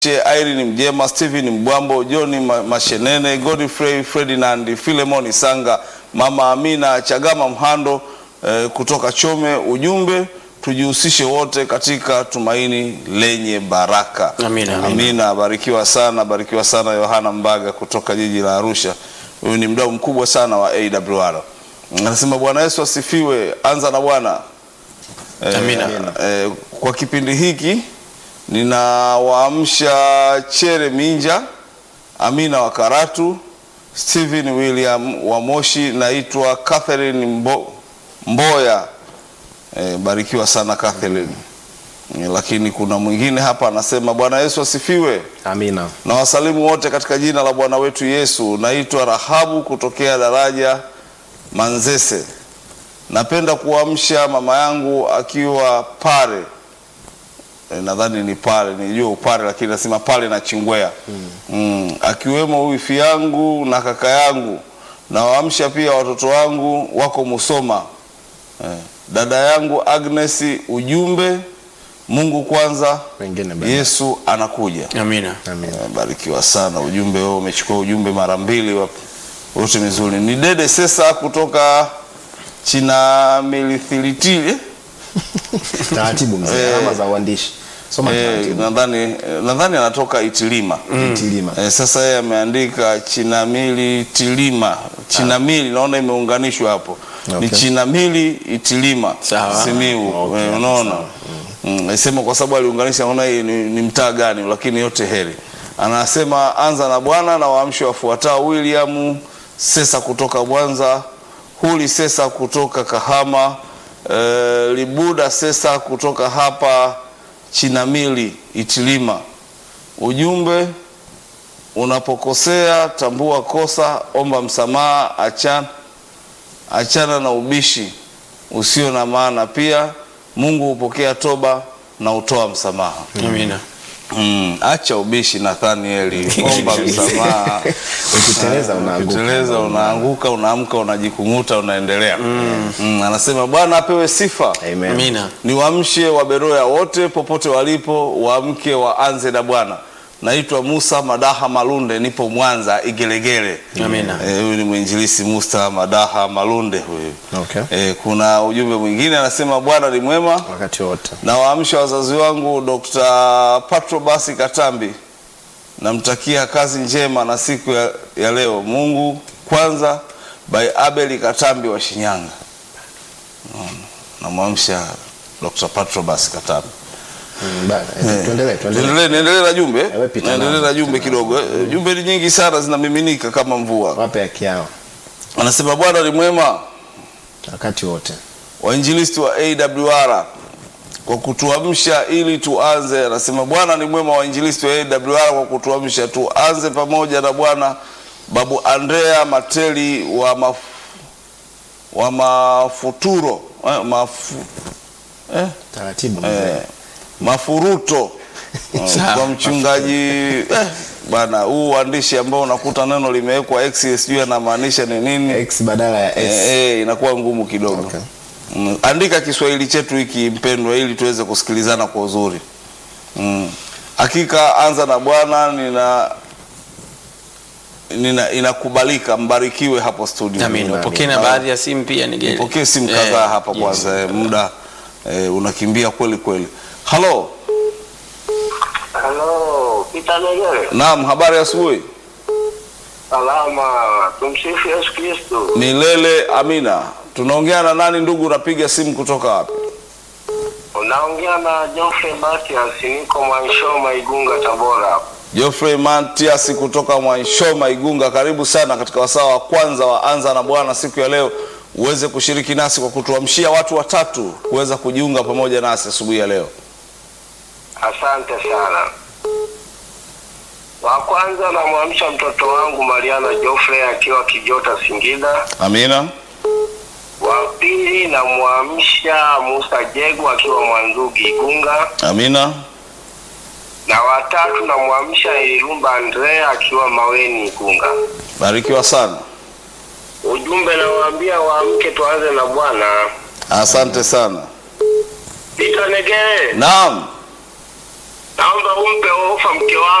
Irene Mjema, Steven Mbwambo, John Ma- Mashenene, Godfrey Ferdinand, Philemon Sanga, Mama Amina Chagama Mhando eh, kutoka Chome. Ujumbe, tujihusishe wote katika tumaini lenye baraka. Amina, amina. Amina, barikiwa sana, barikiwa sana. Yohana Mbaga kutoka jiji la Arusha, huyu ni mdau mkubwa sana wa AWR. Anasema Bwana Yesu asifiwe. Anza na Bwana. Eh, Amina. eh, kwa kipindi hiki ninawaamsha Chere Minja, Amina wa Karatu, Stephen William wa Moshi, naitwa Catherine Mbo, Mboya. Eh, barikiwa sana Catherine. Eh, lakini kuna mwingine hapa anasema Bwana Yesu asifiwe. Amina. Na wasalimu wote katika jina la Bwana wetu Yesu. Naitwa Rahabu kutokea daraja Manzese. Napenda kuamsha mama yangu akiwa Pare. E, nadhani ni Pare, nijua Upare lakini nasema Pale na Chingwea. Mm. Akiwemo wifi yangu na kaka yangu. Nawaamsha pia watoto wangu wako Musoma. Eh, dada yangu Agnes, ujumbe Mungu kwanza, Wengine baadaye. Yesu anakuja. Amina. Amina. Barikiwa sana. Ujumbe wewe umechukua ujumbe mara mbili, wa- wote mizuri. Ni Dede Sesa kutoka China Milithilitili Taratibu mzee, Eh. alama za uandishi. Soma eh, taratibu. nadhani nadhani anatoka Itilima. Tilima. Eh, sasa yeye ameandika Chinamili Tilima. Chinamili naona imeunganishwa hapo. Ni Okay. Chinamili Itilima. Sawa. Simiu. Okay, Eh, unaona? Mm, Nasema kwa sababu aliunganisha naona hii ni, ni mtaa gani lakini yote heri. Anasema anza na Bwana na waamshi wafuatao William Sesa kutoka Mwanza, Huli Sesa kutoka Kahama, eh, Libuda Sesa kutoka hapa Chinamili Itilima. Ujumbe unapokosea tambua kosa, omba msamaha, achana, achana na ubishi usio na maana. Pia Mungu hupokea toba na hutoa msamaha. Amina. Mm, acha ubishi Nathanieli, omba msamaha. Ukiteleza unaanguka. Ukiteleza unaanguka, unaamka, unajikung'uta, unaendelea. Mm, anasema Bwana apewe sifa. Amen. Amina. Niwaamshe Waberoya wote popote walipo, waamke waanze na Bwana. Naitwa Musa Madaha Malunde, nipo Mwanza Igelegele. Amina. Eh, Huyu ni mwinjilisi Musa Madaha Malunde huyu. Okay. Eh, kuna ujumbe mwingine anasema Bwana ni mwema. Wakati wote. Na waamsha wazazi wangu Dr. Patro Basi Katambi, namtakia kazi njema na siku ya, ya leo. Mungu kwanza, by Abeli Katambi wa Shinyanga. Unaona, Namwamsha Dr. Patro Basi Katambi. Mm, bana, eh, Tuendelee, tuendelee. Niendelee niendelee na jumbe, Ewe pita niendelee nao. na jumbe kidogo. Eh, Jumbe ni nyingi sana zinamiminika kama mvua. Wape haki yao. Anasema Bwana ni mwema. Wakati wote. wainjilisti wa AWR kwa kutuamsha ili tuanze. Anasema Bwana ni mwema, wainjilisti wa AWR kwa kutuamsha tuanze pamoja na Bwana. Babu Andrea Mateli wa, maf, wa mafuturo eh, mafu, eh, Taratibu mzee. eh, mafuruto Eh, Sawa. kwa mchungaji eh, bwana, huu uandishi ambao unakuta neno limewekwa X sijui anamaanisha ni nini X badala ya S. eh, eh, inakuwa ngumu kidogo Okay. mm. Andika Kiswahili chetu hiki mpendwa, ili tuweze kusikilizana kwa uzuri mm. Hakika anza na Bwana nina, nina inakubalika. Mbarikiwe hapo studio. Amina. Upokee na Ah, baadhi ya simu pia Nigeli. Pokee simu Eh, kadhaa hapa yes. kwanza, eh, muda eh, unakimbia kweli kweli. Halo, Halo, Peter Negere. naam, habari ya asubuhi. Salama, tumsifu Yesu Kristo. Milele amina. Tunaongea na nani ndugu? Unapiga simu kutoka wapi? Unaongea na Geoffrey Matias, niko Mwanshoma, Igunga, Tabora. Geoffrey Matias kutoka Mwanshoma Igunga, karibu sana katika wasaa wa kwanza wa Anza na Bwana siku ya leo, uweze kushiriki nasi kwa kutuamshia watu watatu kuweza kujiunga pamoja nasi asubuhi ya leo. Asante sana. Wa kwanza namwamsha mtoto wangu Mariana Geoffrey akiwa Kijota, Singida. Amina, Wa pili namwamsha Musa Jegu akiwa Mwanzugi, Igunga. amina, Na watatu namwamsha Ilumba Andrea akiwa Maweni, Igunga. barikiwa sana. Ujumbe nawaambia waamke, tuanze na Bwana. Asante sana. Peter Negere. Naam, naomba umpe ofa mke wangu